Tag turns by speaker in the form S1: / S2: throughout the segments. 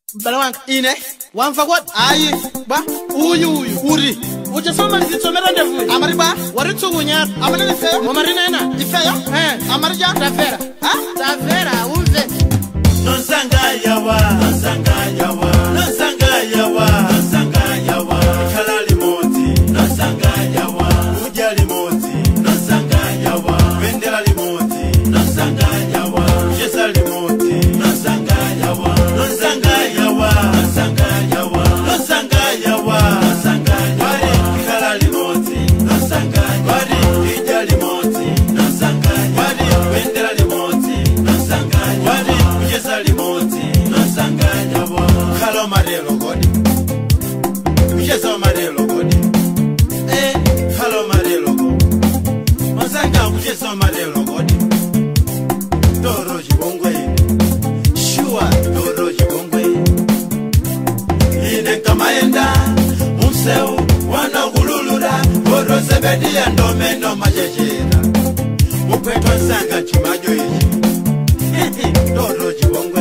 S1: mbale wanga
S2: ine
S1: wamva kwati
S2: hayi
S1: ba uyu uyu
S2: uri
S1: uchasoma ndizitsomera ndevuyo
S2: amari ba
S1: waritsukunyana
S2: amari nifeyo
S1: momarinena
S2: ifeyo
S1: Eh.
S2: amari ja
S1: tafera
S2: ha
S1: tafera umve
S3: Nonsanga yawa, nonsanga yawa, nonsanga yawa, nonsanga yawa. Kala limoti, nonsanga yawa. Uja limoti, nonsanga yawa. Bendera limoti, nonsanga yawa. Jesa limoti, nonsanga yawa. Nonsanga yawa, nonsanga yawa, nonsanga yawa, nonsanga yawa. Kala limoti, nonsanga yawa. Ija limoti, nonsanga yawa. Bendera limoti, nonsanga yawa. Jesa limoti, nonsanga yawa. Kalo marelo godi. Jesa marelo godi. Eh, kalo marelo godi. Masanga kuchesa marelo godi. Toro chibongwe. Shua toro chibongwe. Ine kamaenda mumseu wanakululula orosebedia ndomeno majejera mukwetwa nsanga chimajo ichi toro chibongwe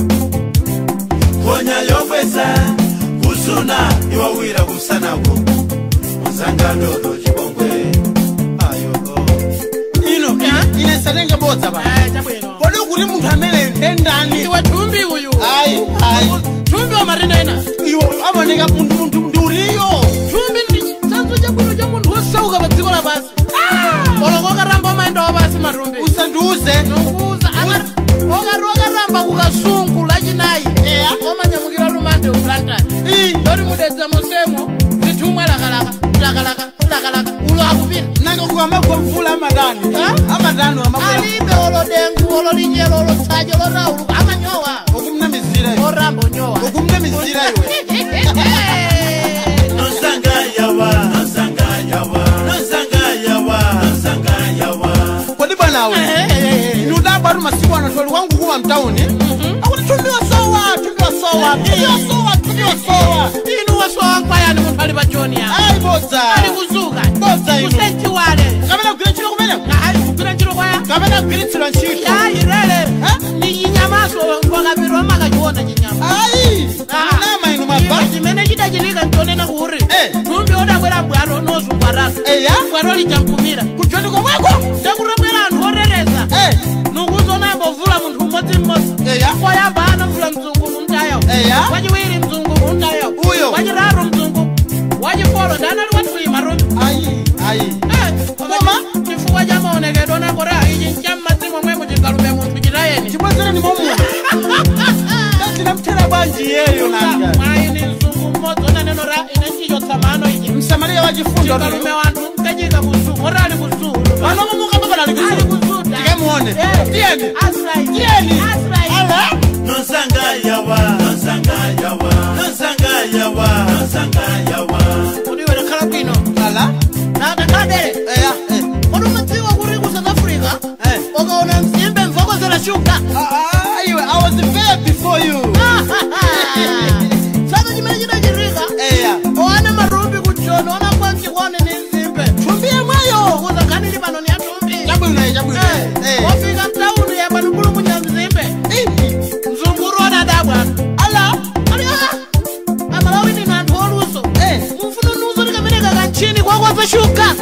S3: konya yokwesa kusuna iwawira kusanako musanga toro chibongwe ayo
S2: ino ine satenge bodza ba
S1: Eh, chabwino
S2: kodi kuti munthu amene ndendani
S1: iwe tumbi uyu
S2: hayi hayi
S1: tumbi wamarinena
S2: iwo amaoneka munthu munthu ndiuriyo
S1: tumbi ndi chanzo chabwino cha munthu wosauka pa dziko lapasi oloko okaramba umaenda wapasi matumbi
S2: usandiuze
S1: nokuza okati okaramba kukasungu lachinayi eya omanyamukira lumande uplantani
S2: Ii,
S1: lori mudedza mosemo zitumwa lakalaka lakalaka lakalaka ulo akupita
S2: nanga kukamagwa mvula amadani
S1: Ah?
S2: amadani amagwa
S1: alibe olodengu ololinyelo olotsajo lorauluka amanyowa
S2: okumnamizira iwe
S1: oramba onyowa
S2: okumnamizira iwe
S3: nonsanga yawa nonsanga yawa nonsanga yawa nonsanga yawa
S2: kodi bwanawe nudabatu masiku ano toli wangu kuwa mtauni akuti tumbiwasowa tumbiwasowa tumbiwasowa tumbiwasowa
S1: inu wasowankwayani munthu ali pa joni ya
S2: ayi bodza
S1: ali kuzuka
S2: Bodza inu.
S1: kusenchiwale
S2: kapena kugwira ntchito kumene
S1: ayi kugwira ntchito kwaya
S2: kapena kugwiritsidwa ntchito
S1: ayi lele ni chinyamaso ngokapiro makachiona chinyama
S2: ayi nama inu mabva
S1: Iwe chimene chidachitika ntonena kuti
S2: Eh.
S1: tumbi odabwera bwalo nozungwarasa
S2: eya
S1: bwalo lichankumira
S2: kujoni komweko
S1: ndakutobwera anthu orereza
S2: Eh,
S1: nukuzonambo vula munthu mmodzi mmodzi
S2: eya
S1: koyamba anamvula mzungu muntayo
S2: eya
S1: wachiwiri mzungu muntayo
S2: Uyo.
S1: wachitatu mzungu wachifolo ndanali watulima rumi
S2: ayi ayi
S1: koma chifukwa cha maonekedwe nakora ichi nchammadzi momwe muchingalume munthu chitayeni
S2: chibwezere ni momuna tinamthera bwanji yeyo nanga
S1: mwayi ni mzungu mmodzi onanenora ine nchichotsa mano ichi
S2: msamaliya wachifundo
S1: chikalume wanthu nkachika kusuku ora ali kusuku
S2: panomukamabana
S1: ali kusuku
S2: tikamuone
S1: Eh.
S2: tiyeni
S1: Asrai.
S2: tiyeni
S1: Asrai.
S2: ala
S3: nonsanga yawa nonsanga yawa nonsanga yawa nonsanga yawa
S1: kuti iwe takhala bwino
S2: ala
S1: takhala dere
S2: eya eh.
S1: kodi umadziwa kuti ku south africa
S2: Eh.
S1: ukaona mzimbe mvokozera shuga
S2: Ah, ah, iwe i was there before you
S1: sasa chimene chidachitika
S2: eya
S1: oana marumbi kuchona ona kwanchikwone ni mzimbe
S2: tumbi yemweyo
S1: kuzakhanili pano ni yatumbi
S2: chabwino chabwino Eh.
S1: wafika mtauni yapanupulumunya mzimbe
S2: Ih,
S1: mzunguru onadabwana
S2: ala
S1: ali amalawini na anthu oluso
S2: Eh.
S1: mufuna nuso likameneka kantchini kwakwaza shuga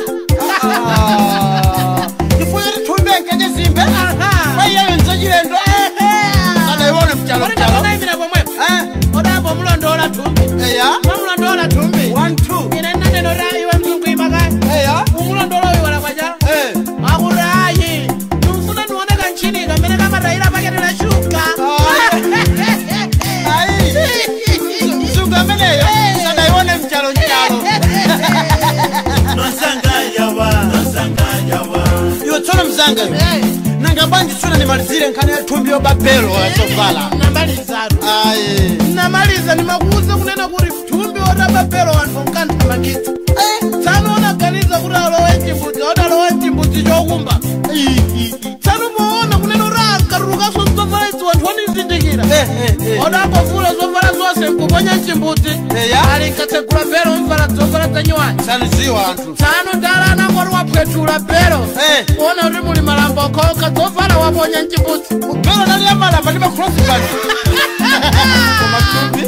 S2: Ah, chifukwa kuti tumbi enkenye zimbe kwaiyeyo nzachilendo adaione mchalo mchalo
S1: orindakonaimira pomwepo
S2: Eh,
S1: odambo mulondola tumbi
S2: eya
S1: mamulondola tumbi
S2: one two
S1: ine nanenora iwe mzungu imakaya
S2: eya
S1: umulondolo uyu wala kwacha
S2: Eh.
S1: akurayi tumfuna niwoneka nchini kamene kamatayira paketera shuga
S2: ayi mzungu ameneyo sadaione mchalo mchalo
S3: nonsanga yawa nonsanga yawa
S2: iwe tsono mzanga iwe nanga bwanji tsuna nimalizire nkhani ya thumbi yobabelo yachovala
S1: namalizatu
S2: ayi
S1: namaliza nimakuuza kunena kuti thumbi otababelo wanthu nkanthamangitsa tsano onaganiza kuti alowe mchimbudzi odalowe mchimbudzi chokumba tsano muona kunena kuti akatulukaso zovala idzi wanthu onizindikira odambovula zovala zonse nkuponya mchimbudzi
S2: Eya.
S1: ali nkatsegula belo mvala zovala zanyiwani
S2: sanuziwa anthu
S1: tsano ndala anangoti wapwetula belo
S2: Eh.
S1: kuona kuti muli malambo okhoka zovala waponya mchimbudzi
S2: belo nali yamalamba ndi makrosi bani koma thumbi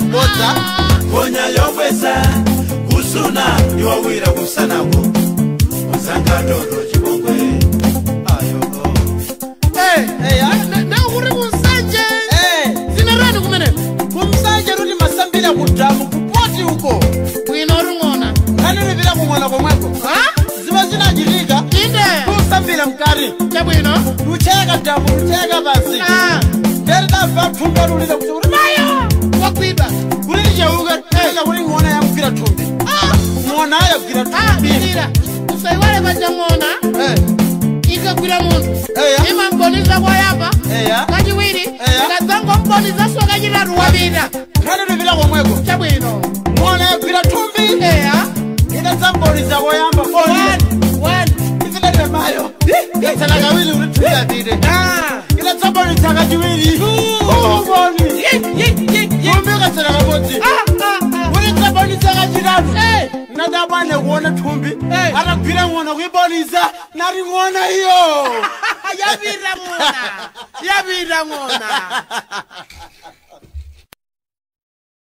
S2: bodza
S3: konya yokwesa kusuna iwawira kusanako uzanga ndodo chipongwe ayoko
S2: eya
S1: ndakuri kunsanje
S2: Eh,
S1: zinerani kumeneko
S2: kumsanje ruti masambira kudhamu kupoti uko
S1: bwino ring'ona
S2: kanilipira kumwana komweko ziva zinachitika
S1: inde
S2: kusambira mkari
S1: chabwino
S2: lucheka dhamu lucheka pasi
S1: Ah,
S2: nderidabva pfumba lulile kuti uri mayo
S1: wakwidwa
S2: kuri licheuka enda kuri ng'ona yamugwira thumbi ng'ona yagwira thumbi
S1: ira usaiwale paja ng'ona
S2: Eh,
S1: ikagwira munthu
S2: Eya.
S1: imamboniza kwayamba
S2: eya
S1: kachiwiri
S2: Eya.
S1: ikadzangombonizaso kachitatu wapita
S2: kanilipira komweko
S1: chabwino
S2: ng'ona yagwira thumbi
S1: eya
S2: idadzamboniza koyamba izinete mayo yatsala kawiri uri thumbi yapite idadzambonisa kachiwiri uboni thumbi katsala kabodzi uri dzambonisa kachitatu nadabane kuona thumbi
S1: Eh.
S2: atagwira ng'ona kuibonisa nari ng'ona iyo
S1: yapita ng'ona yapita ng'ona